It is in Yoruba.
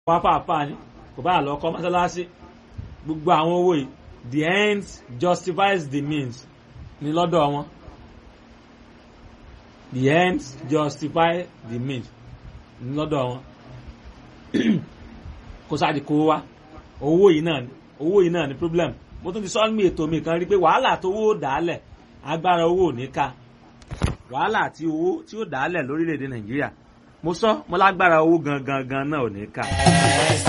pápápá ni kò bá lọ kọ́ mọ́sálásí gbogbo àwọn owó yìí the end justifies the means ní lọ́dọ̀ wọn the end justify the means ní lọ́dọ̀ wọn kó sáà di kó wá owó yìí náà ni owó yìí náà ni problem mo tún ti sọ ní ètò mi kan rí pé wàhálà tó owó dàálẹ̀ agbára owó ò ní ká wàhálà tí owó tí ó dàálẹ̀ lórílẹ̀‐èdè nàìjíríà mo sọ mo lágbára owó gangan gan náà ò ní ká.